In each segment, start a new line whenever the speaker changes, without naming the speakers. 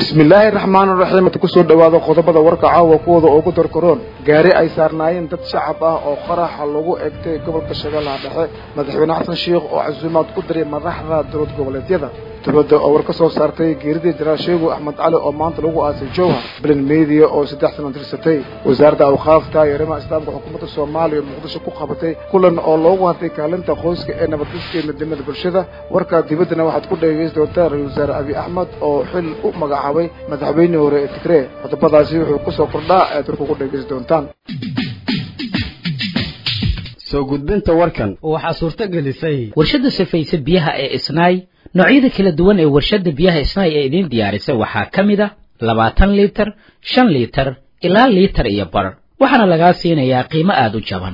bismillaahi raxmaani raxiim kusoo dhawaado qodobada warka caawa kuwooda ugu darkaroon gaari ay saarnaayeen dad shacab ah oo qaraxa lagu egtay gobolka shabeellaha dhexe madaxweyne xasan sheikh oo casuumaad ku diray madaxda dowlad goboleedyada dowladda oo war ka soo saartay geeridii jenaraal sheegu axmed cali oo maanta lagu aasay jowhar bilan media oo saddex sano tirsatay wasaaradda awqaafta iyo arrimaha islaamka xukuumadda soomaaliya muqdisho ku qabatay kulan oo loogu hadlay kaalinta qoyska ee nabadgudka iyo midnimada bulshada warka dibaddana waxaad ku dhegeysan doontaa ra-isul wasaare abiy axmed oo xil u magacaabay madaxweyne hore ee tigree qodobadaasi wuxuu kusoo kordhaa aad warka ku dhegeysan doontaan
soo gudbinta warkan
waxaa suurto gelisay
warshadda safaysa biyaha ee isnaay noocyada kala duwan ee warshadda biyaha isnaay ee idiin diyaarisay waxaa ka mid a labaatan liitar shan liitar ilaa liitar iyo bar waxaana lagaa siinayaa qiimo aada u jaban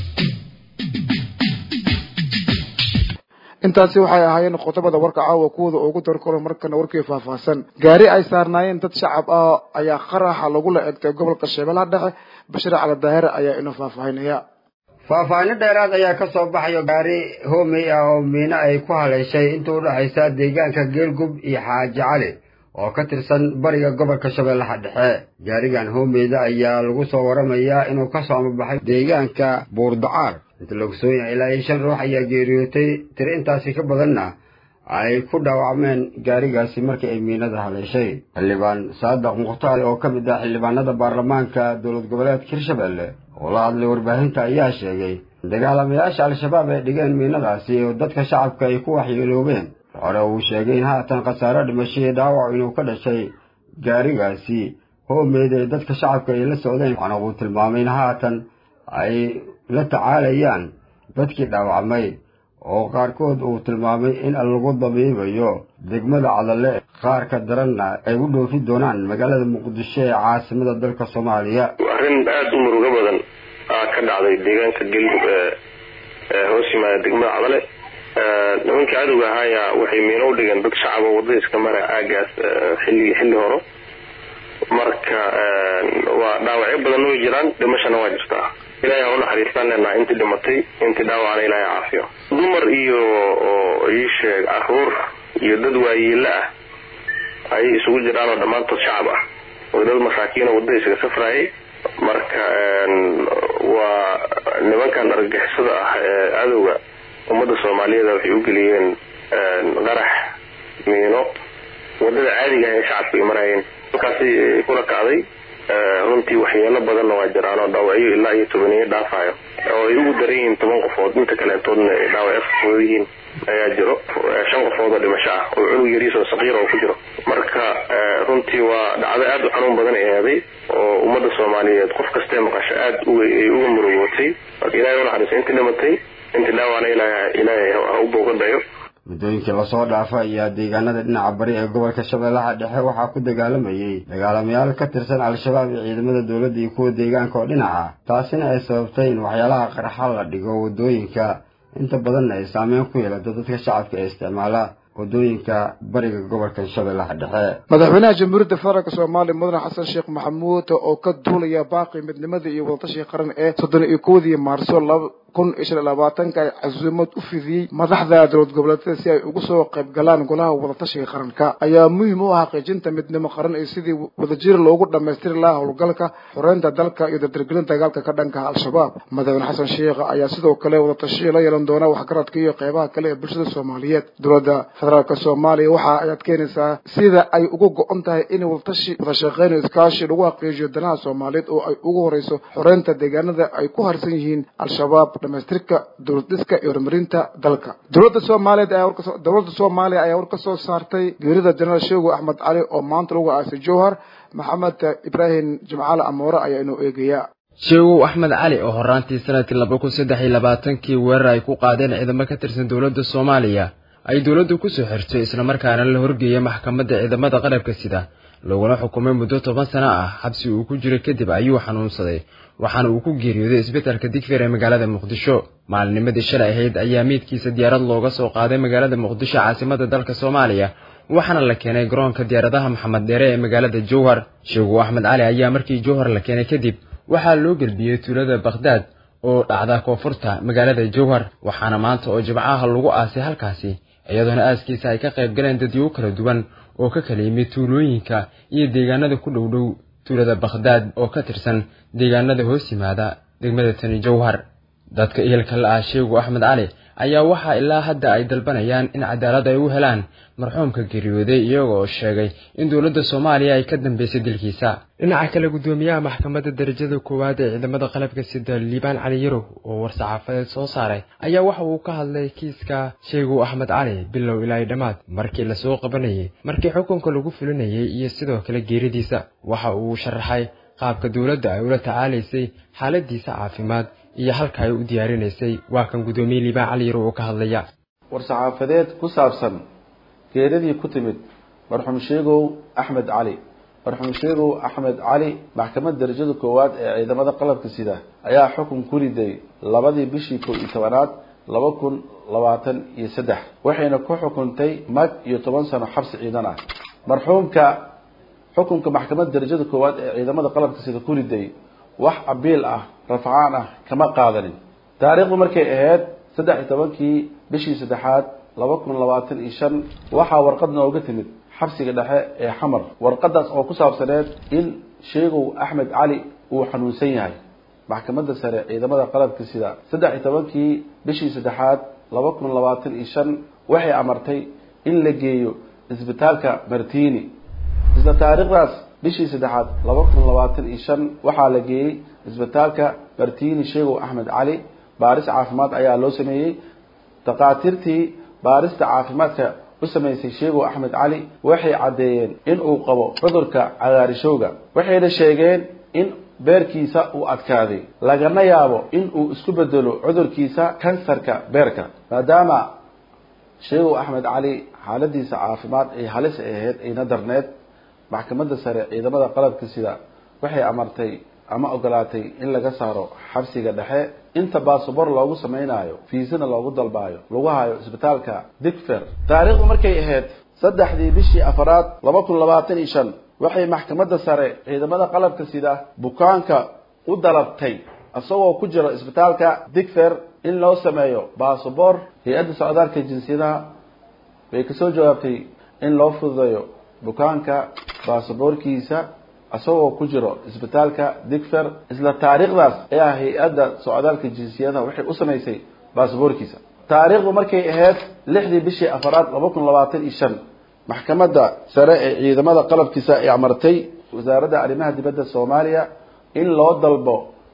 intaasi waxay ahaayeen qodobada warka caawa kuwooda ugu darkaro markana warkii faahfaahsan gaari ay saarnaayeen dad shacab ah ayaa qaraxa lagula egtay gobolka shabeellaha dhexe bashir cali daahire ayaa inoo faahfaahinaya
faahfaahinno dheeraad ayaa ka soo baxayo gaari hoomey ah oo miino ay ku haleeshay inta u dhexaysa deegaanka geelgub iyo xaaji cali oo ka tirsan bariga gobolka shabeellaha dhexe gaarigan hoomeyda ayaa lagu soo waramayaa inuu ka soo amabaxay deegaanka buurdacaar inta lagu soo yahay ilaa iyo shan ruux ayaa geeriyootay tiri intaasi ka badanna ay ku dhaawacmeen gaarigaasi markii ay miinada haleeshay xildhibaan saadaq mukhtaar oo ka mid ah xildhibaanada baarlamaanka dowlad goboleedka hirshabelle oo la hadlay warbaahinta ayaa sheegay in dagaalamayaasha al-shabaab ay dhigeen miinadaasi oo dadka shacabka ay ku waxyeeloobeen hore uu sheegay in haatan khasaaro dhimasho iyo dhaawac inuu ka dhashay gaarigaasi hoomeyd ee dadka shacabka ay la socdeen waxaana uu tilmaamay in haatan ay la tacaalayaan dadkii dhaawacmay oo qaarkood uu tilmaamay in lagu dabiibayo degmada cadale qaarka daranna ay u dhoofi doonaan magaalada muqdisho ee caasimada dalka soomaaliya
arrin aada u murugo badan aa ka dhacday deegaanka gelmud ee hoos yimaada degmada cadale nimankii cadowga ahaaya waxay miino u dhigeen dad shacaba wadada iska mara aagaas xilli xilli horo marka waa dhaawacyo badanna way jiraan dhimashana waa jirtaa ilahay ha unaxariistaan leenaha intii dhimatay intii dhaawacna ilahay caafiyo dumar iyo ii sheeg caruur iyo dad waayeela ah ayay isugu jiraan oo dhammaantood shacab ah oo dad masaakiina wadada isaga safraayay marka waa nimankan argagixisada ah ee cadowga ummadda soomaaliyeed waxay u geliyeen qarax miino wadada caadiga ah ee shacabku ay maraayeen halkaasi kula kacday runtii waxyeelo badanna waa jiraan oo dhaawacyo ilaa iyo tobaniyo dhaafayo oo ay ugu daran yihiin toban qofood inta kaleentoodna ay dhaawacyo fafooda yihiin ayaa jiro shan qofood oo dhimasho ah oo cunug yariis oo saqiir oo ku jiro marka runtii waa dhacdo aada u xanuun badan ay eeday oo ummadda soomaaliyeed qof kastee maqasho aada ay uga murugootay marka ilahay unaxariiso intii dhimatay intii dhaawacna ilaahay ha u boogadhayo
muddooyinkii lasoo dhaafa ayaa deegaanada dhinaca bari ee gobolka shabeellaha dhexe waxaa ku dagaalamayey dagaalamayaal ka tirsan al-shabaab iyo ciidamada dowladda iyo kuwa deegaanka oo dhinaca taasina ay sababtay in waxyaalaha qarxa la dhigo waddooyinka inta badanna ay saameyn ku yeelato dadka shacabka ee isticmaala waddooyinka bariga gobolka shabeellaha dhexe
madaxweynaha jamhuuriyadda federaalk soomaaliya mudane xasan sheekh maxamuud oo ka duulaya baaqi midnimada iyo wadatashiga qaran ee soddon iyo kowdii maarso kun iyo shan iyo labaatanka ay casuumad u fidiyey madaxda dowlad goboleedyada si ay ugu soo qayb galaan golaha wadatashiga qaranka ayaa muhiim u ah xaqiijinta midnimo qaran iyo sidii wadajir loogu dhammaystiri lahaa howlgalka xoreynta dalka iyo dardargelinta dagaalka ka dhanka al-shabaab madaxweyne xasan sheekh ayaa sidoo kale wadatashiya la yeelan doona waxgaradka iyo qeybaha kale ee bulshada soomaaliyeed dowladda federaalk soomaaliya waxa ayaad keenaysaa sida ay uga go-on tahay in wadatashi wadashaqeyn iyo iskaashi lagu xaqiijiyo danaha soomaaliyeed oo ay ugu horeyso xoreynta deegaanada ay ku harsan yihiin al-shabaab dhamaystirka dowlad dhiska iyo horumarinta dalka dowladda soomaaliyeed ayaa warka dowladda soomaaliya ayaa war ka soo saartay geerida jenaraal sheego axmed cali oo maanta lagu aasay jowhar maxamed ibraahim jimcaale amoore ayaa inoo eegaya
sheegow axmed cali oo horaantii sanadkii laba kun saddex iyo labaatankii weerar ay ku qaadeen ciidamo ka tirsan dowladda soomaaliya ay dowladdu ku soo xirtay islamarkaana la horgeeyay maxkamadda ciidamada qalabka sida laguna xukumay muddo toban sano ah xabsi uu ku jiray kadib ayuu xanuunsaday waxaana uu ku geeriyooday isbitaalka digfeer ee magaalada muqdisho maalinimadii shalay ahayd ayaa meydkiisa diyaarad looga soo qaaday magaalada muqdisho caasimada dalka soomaaliya waxaana la keenay garoonka diyaaradaha maxamed dheere ee magaalada jowhar sheegow axmed cali ayaa markii jowhar la keenay kadib waxaa loo gelbiyey tuulada bakhdaad oo dhacda koonfurta magaalada jowhar waxaana maanta oo jimcaha lagu aasay halkaasi iyadoona aaskiisa ay ka qayb galeen dadyow kala duwan oo ka kala yimid tuulooyinka iyo deegaanada ku dhow dhow tuulada bakhdaad oo ka tirsan deegaanada hoos yimaada degmada tani jowhar dadka ehelka la ah sheegu axmed cali ayaa waxaa ilaa hadda ay dalbanayaan in cadaalad ay u helaan marxuumka geeriyooday iyaga oo sheegay in dowladda soomaaliya ay ka dambeysay dilkiisa dhinaca kale guddoomiyaha maxkamadda darajada koowaad ee ciidamada qalabka sida liibaan cali yarow oo war-saxaafadeed soo saaray ayaa waxa uu ka hadlay kiiska sheegu axmed cali bilow ilaa dhammaad markii lasoo qabanayay markii xukunka lagu fulinayay iyo sidoo kale geeridiisa waxa uu sharaxay qaabka dowladda ay ula tacaalaysay xaaladiisa caafimaad iyo halka ay u diyaarinaysay waa kan guddoomiye liibaan cali yarow oo ka hadlaya
war-saxaafadeed ku saabsan geeradii ku timid marxuum sheegow axmed cali marxuum sheegow axmed cali maxkamadda darajada koowaad ee ciidamada qalabka sida ayaa xukun ku riday labadii bishii kow iyo tobanaad laba kun labaatan iyo saddex waxayna ku xukuntay mag iyo toban sano xabsi ciidan ah marxuumka xukunka maxkamadda darajada koowaad ee ciidamada qalabka sida ku riday wax abiil ah rafcaan ah kama qaadanin taariikhdu markay ahayd saddex iyo tobankii bishii saddexaad laba kun labaatan iyo shan waxaa warqad nooga timid xabsiga dhexe ee xamar warqadaas oo ku saabsaneed in sheegow axmed cali uu xanuunsan yahay maxkamadda sare ciidamada qalabka sida saddex iyo tobankii bishii saddexaad laba kun labaatan iyo shan waxay amartay in la geeyo isbitaalka martini isla taariikhdaas bishii saddexaad laba kun labaatan iyo shan waxaa la geeyey isbitaalka martini sheegow axmed cali baaris caafimaad ayaa loo sameeyey dakaatiirtii baarista caafimaadka u samaysay sheegow axmed cali waxay caddeeyeen in uu qabo cudurka cagaarishowga waxayna sheegeen in beerkiisa uu adkaaday lagana yaabo in uu isku bedelo cudurkiisa kansarka beerka maadaama sheegow axmed cali xaaladiisa caafimaad ay halis ahayd ayna darneed maxkamadda sare ciidamada qalabka sida waxay amartay ama ogolaatay in laga saaro xabsiga dhexe inta baasabor loogu samaynayo fiisana loogu dalbaayo lagu hayo isbitaalka digfer taariikhdu markay ahayd saddexdii bishii afaraad laba kun labaatan iyo shan waxay maxkamadda sare ciidamada qalabka sida bukaanka u dalabtay isagoo ku jiro isbitaalka digfer in loo sameeyo baasabor hay-adda socdaalka jinsiyadaha bay kasoo jawaabtay in loo fududeeyo bukaanka baasaboorkiisa isagoo ku jiro isbitaalka digfer isla taariikhdaas ayaa hay-adda socdaalka jinsiyadaha waxay u samaysay baasaboorkiisa taariikhdu markay ahayd lixdii bishii afaraad laba kun labaatan iyo shan maxkamadda sare ee ciidamada qalabkiisa ay amartay wasaaradda arrimaha dibadda soomaaliya in loo dalbo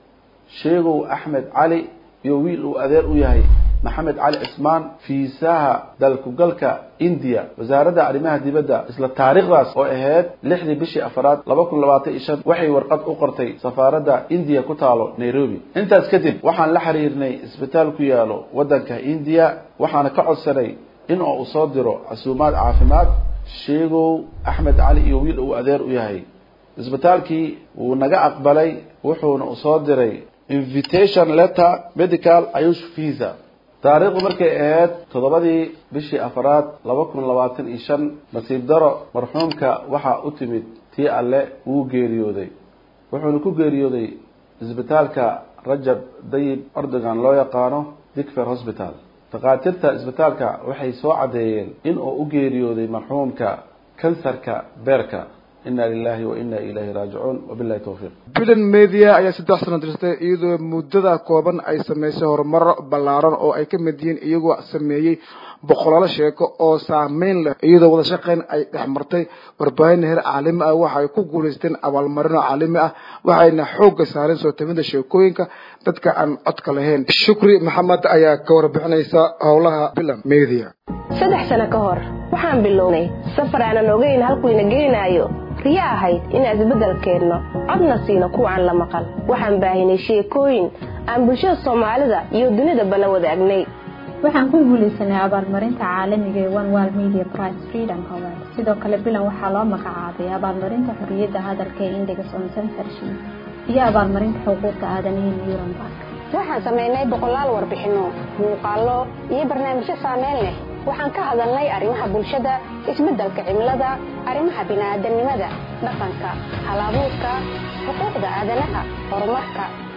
sheegow axmed cali iyo wiil uu adeer u yahay maxamed cali cismaan fiisaha dalkugalka indiya wasaaradda arrimaha dibadda isla taariikhdaas oo ahayd lixdii bishii afaraad laba kun labaatan iyo shan waxay warqad u qortay safaaradda indiya ku taalo nairobi intaas kadib waxaan la xiriirnay isbitaal ku yaalo waddanka indiya waxaana ka codsanay in oo uu soo diro casuumaad caafimaad sheegow axmed cali iyo wiil uu adeer u yahay isbitaalkii wuu naga aqbalay wuxuuna u soo diray invitation letter medical ayush visa taariikhdu markay ahayd toddobadii bishii afaraad laba kun labaatan iyo shan nasiib daro marxuumka waxaa u timid tii alle wuu geeriyooday wuxuuna ku geeriyooday isbitaalka rajab dayib ordogan loo yaqaano digfer hosbital dakhaatiirta isbitaalka waxay soo caddeeyeen in uu u geeriyooday marxuumka kansarka beerka ina lilahi wa ina ilayhi raajicuun wabilahi towfiiq
bilan media ayaa saddex sano dirtay iyadoo muddada kooban ay sameysay horumaro ballaaran oo ay ka mid yihiin iyagoo sameeyey boqolaalo sheeko oo saameyn leh iyadoo wada shaqeyn ay dhex martay warbaahin heer caalami ah waxa ay ku guulaysteen abaalmarino caalami ah waxayna xoogga saareen soo tabinta sheekooyinka dadka aan codka lahayn shukri maxamed ayaa ka warbixinaysa howlaha bilan media
saddex sano ka hor waxaan bilownay safar aanan ogeyn halkuyna geynaayo riyo ahayd inaan isbeddel keenno codna siino kuwaan la maqal waxaan baahinay sheekooyin aan bulshada soomaalida iyo dunidaba la wadaagnay
waxaan ku guulaysanay abaalmarinta caalamiga ee one world media prize freedom award sidoo kale bilan waxaa loo magacaabay abaalmarinta xorriyadda hadalka ee index on censorship iyo abaalmarinta xuquuqda aadanaha nuremberg
waxaan samaynay boqolaal warbixinno muuqaallo iyo barnaamijyo saameyn leh waxaan ka hadalnay arrimaha bulshada isbeddelka cimilada arrimaha bini'aadanimada dhaqanka halabuurka xuquuqda aadanaha horumarka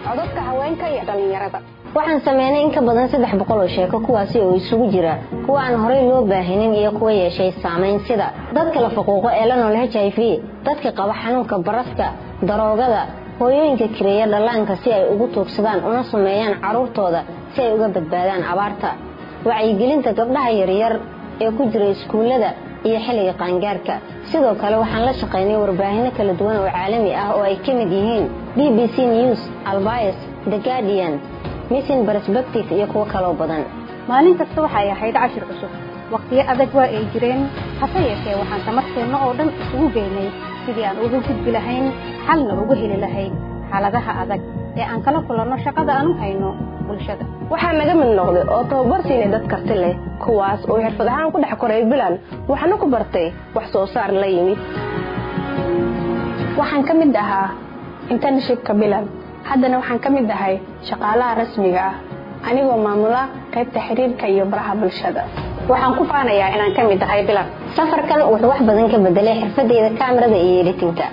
codadka haweenka iyo dhallinyarada
waxaan sameynay in ka badan saddex boqol oo sheeko kuwaasi oo isugu jira kuwa aan horey loo baahinin iyo kuwa yeeshay saamayn sida dadka la faquuqo ee la nool h i v dadka qaba xanuunka baraska daroogada hooyooyinka kireeya dhallaanka si ay ugu tuugsadaan una sameeyaan carruurtooda si ay uga badbaadaan abaarta wacyigelinta gabdhaha yaryar ee ku jira iskuullada iyo xilliga qaangaarka sidoo kale waxaan la shaqaynay warbaahino kala duwan oo caalami ah oo ay ka mid yihiin b b c news albayes the guardian missing perspective iyo kuwo kaloo badan
maalin kasta waxay ahayd cashir cusub wakhtiyo adag waa ay jireen hase yeeshee waxaan tamarteenna oo dhan isugu geynay sidii aan uga gudbi lahayn xalna uga heli lahayn xaaladaha adag ee aan kala kulanno shaqada aan u hayno bulshada
waxaa naga mid noqday oo tababar siinay dad karti leh kuwaas oo xirfad ahaan ku dhex koray bilan waxaana ku bartay wax soo saar la yimid
waxaan ka mid ahaa internshipka bilan haddana waxaan ka mid ahay shaqaalaha rasmiga ah anigoo maamula qaybta xiriirka iyo baraha bulshada waxaan ku faanayaa inaan ka mid ahay bilan
safarkan wuxuu wax badan ka bedelay xirfadeyda kaamirada iyo editinka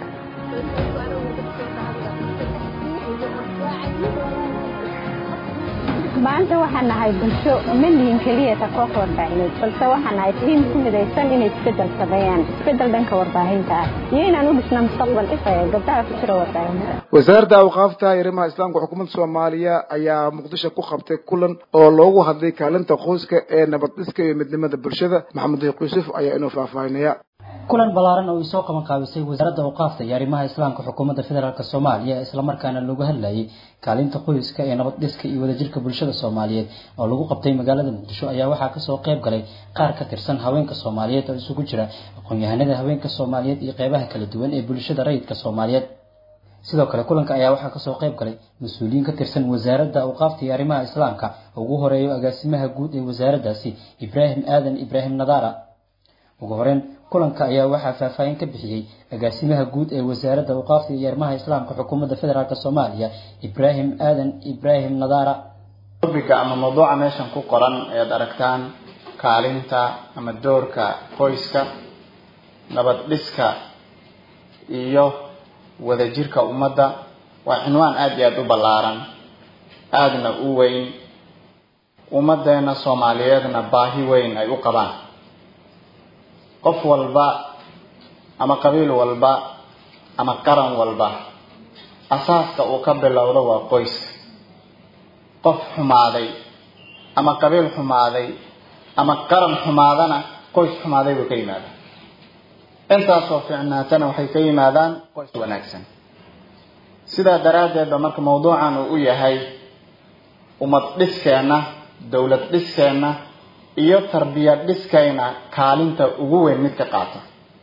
maanta waxaan nahay bulsho ma lihin keliyata koox warbaahineed balse waxaan nahay tiim ku midaysan inay isbedel sameeyaan isbedel dhanka warbaahinta ah iyo inaan u dhisna mustaqbal ifaya gabdhaha ku jira warbaahinada
wasaaradda awqaafta arrimaha islaamka xukuumadda soomaaliya ayaa muqdisho ku qabtay kulan oo loogu hadlay kaalinta qoyska ee nabad dhiska iyo midnimada bulshada maxamed diiq yuusuf ayaa inuu faahfaahinaya
kulan ballaaran oo ay soo qaban qaabisay wasaaradda awqaafta iyo arrimaha islaamka xukuumadda federaalk soomaaliya islamarkaana looga hadlayay kaalinta qoyska ee nabad dhiska iyo wadajirka bulshada soomaaliyeed oo lagu qabtay magaalada muqdisho ayaa waxaa kasoo qayb galay qaar ka tirsan haweenka soomaaliyeed oo isugu jira aqoon-yahanada haweenka soomaaliyeed iyo qeybaha kala duwan ee bulshada rayidka soomaaliyeed sidoo kale kulanka ayaa waxaa kasoo qayb galay mas-uuliyiin ka tirsan wasaaradda awqaafta iyo arrimaha islaamka ugu horeeyo agaasimaha guud ee wasaaraddaasi ibraahim aadan ibraahim nadaara ugu horeyn kulanka ayaa waxaa faahfaahin ka bixiyey agaasimaha guud ee wasaaradda awqaafta iyo arrimaha islaamka xukuumadda federaalk soomaaliya ibraahim aadan ibraahim nadaara
tobiga ama mawduuca meeshan ku qoran ead aragtaan kaalinta ama doorka qoyska nabad dhiska iyo wadajirka ummadda waa cinwaan aada iyo aada u ballaaran aadna u weyn ummaddeena soomaaliyeedna baahi weyn ay u qabaan qof walba ama qabiil walba ama qaran walba asaaska uu ka bilowdo waa qoyska qof xumaaday ama qabiil xumaaday ama qaran xumaadana qoys xumaaday buu ka yimaadaa intaasoo fiicnaatana waxay ka yimaadaan qoys wanaagsan sidaa daraaddeedba marka mawduucan uu u yahay ummad dhiskeenna dowlad dhiskeenna iyo tarbiyad dhiskayna kaalinta ugu weyn mid ka qaata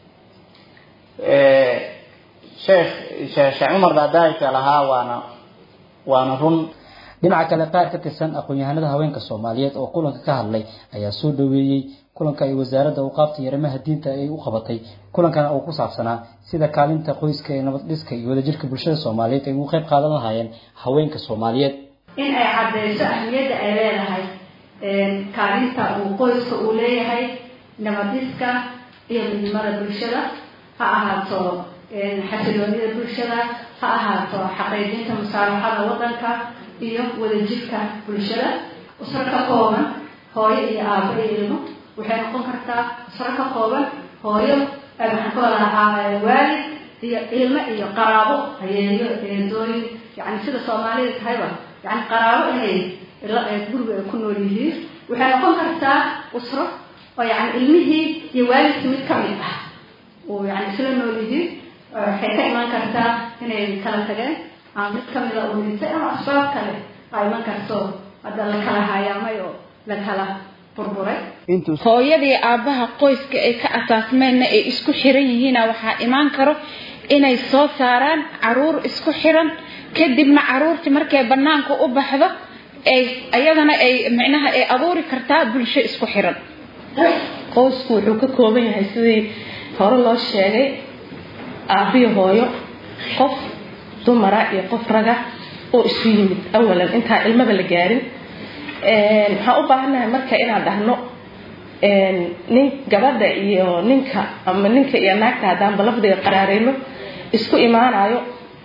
sheekh sheekh cumar daadaayta lahaa waana waana run
dhinaca kale qaar ka tirsan aqoon-yahanada haweenka soomaaliyeed oo kulanka ka hadlay ayaa soo dhaweeyey kulanka ay wasaaradda awqaafta iyo arrimaha diinta ay u qabatay kulankana uu ku saabsanaa sida kaalinta qoyska ee nabad dhiska iyo wadajirka bulshada soomaaliyeed ay ugu qayb qaadan lahaayeen haweenka soomaaliyeed
in ay caddeyso ahmiyadda ay leedahay kaalinta uu qoyska uu leeyahay nabadiska iyo midnimada bulshada ha ahaato xasiloonida bulshada ha ahaato xaqiijinta musaalaxada waddanka iyo wadajirka bulshada usro ka kooban hooyo iyo aabo iyo ilmo waxay noqon kartaa usro ka kooban hooyo maxaan ka wadahaa waalid iyo ilmo iyo qaraabo hayeeyo eedooyin yani sida soomaalida tahayba yani qaraabo inay guriga ay ku nool yihiin waxay noqon kartaa usro oo yani ilmihii iyo waalidkii mid ka mid ah oo yani isla nool yihiin waxay ka iman kartaa inay kala tageen ama mid kamida uu dhintay ama asbaab kale aa iman karto hadda la kala hayaamay oo la kala burburay
hooyadii aabbaha qoyska ay ka asaasmeenna ay isku xiran yihiina waxaa imaan karo inay soo saaraan caruur isku xiran kadibna caruurtii markay banaanka u baxdo ay ayadana ay micnaha ay abuuri kartaa bulsho isku xiran
qoysku wuxuu ka kooban yahay sidii hore loo sheegay aabiyo hooyo qof dumara iyo qof raga oo isu yimid awalan intaan ilmaba la gaarin waxaan u baahannahay marka inaan dhahno nin gabadha iyo ninka ama ninka iyo naagta haddaanba lafdiga qaraareyno isku imaanayo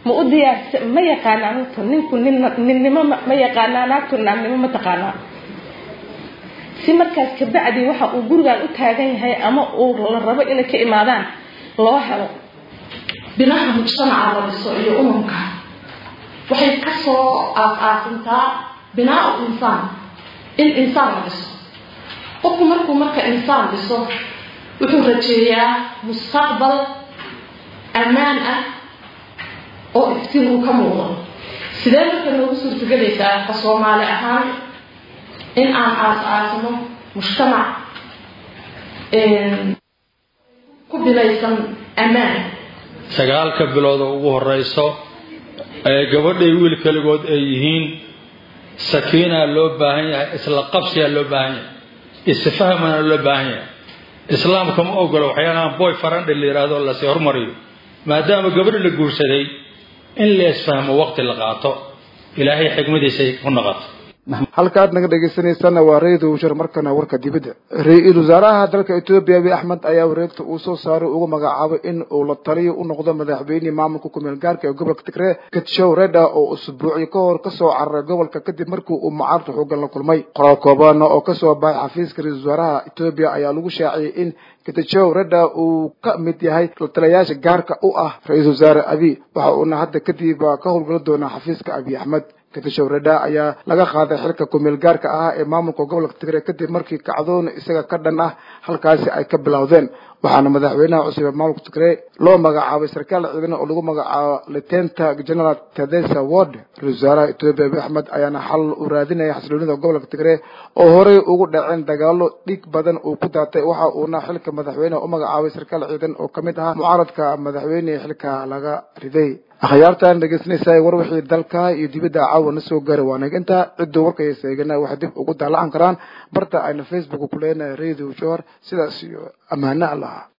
ma u diyaarsa ma yaqaanaa horta ninku nin ninnimo ma yaqaanaa naagtu naagnimo ma taqaanaa si markaas kabacdi waxa uu gurigan u taagan yahay ama uu la rabo inay ka imaadaan loo helo
binaha mujtamaca la dhiso iyo umamka waxay kasoo aas-aasantaa binaa u insaan in insaan la dhiso qofku markuu marka insaan dhiso wuxuu rajeeyaa mustaqbal ammaan ah oo iftiin uu ka muuqdo sidee marka noogu suurtagelaysaa ka soomaali ahaan in aan aas-aasno mujtamac ku bilaysan ammaan
sagaalka bilood oo ugu horeyso ee gabadhay wiil kaligood ay yihiin sakiinaa loo baahan yahay isla qabsiyaa loo baahan yahay isfahmana loo baahan yahay islaamka ma ogolo waxyaalahan boy farandhi la yidhaahdo lasii hormariyo maadaama gabadhi la guursaday in la isfahmo waqti la qaato ilaahay xikmadiisay ku noqoto
halkaad naga dhegeysaneysana waa ra-iisul wasaar markana warka dibadda ra-iisul wasaaraha dalka etoobiya abiy axmed ayaa wareegta uu soo saaray ugu magacaabay in uu la taliyo u noqdo madaxweynihii maamulka kumeel gaarka ee gobolka tigree gatshow reda oo usbuucyo ka hor kasoo cararay gobolka kadib markii uu mucaarada xoogan la kulmay qoraal koobaana oo kasoo baxay xafiiska ra-iisul wasaaraha etoobiya ayaa lagu shaaciyey in getajow reda uu ka mid yahay lataliyayaasha gaarka u ah ra-iisul wasaare abiy waxa uuna hadda kadib ka howlgala doonaa xafiiska abiy axmed gatashow reda ayaa laga qaaday xilka kumeel gaarka ahaa ee maamulka gobolka tigre kadib markii kacdoon isaga ka dhan ah halkaasi ay ka bilowdeen waxaana madaxweynaha cusub ee maamulka tigre loo magacaabay sarkaal ciidan oo lagu magacaabo litenta general tedesa ward ra-isul wasaaraha etoobiya abiy axmed ayaana xal u raadinaya xasiloonida gobolka tigre oo horey ugu dhaceen dagaalo dhig badan uu ku daatay waxa uuna xilka madaxweyneha u magacaabay sarkaal ciidan oo kamid ahaa mucaaradka madaxweyne xilka laga riday akhyaartan dhegeysanaysa war wixii dalka iyo dibadda caawa na soo gaara waa naginta cidduu warkaysa eegana waxay dib ugu daalacan karaan barta ayna facebook ku leenahay radio jor sidaas iyo ammaano allah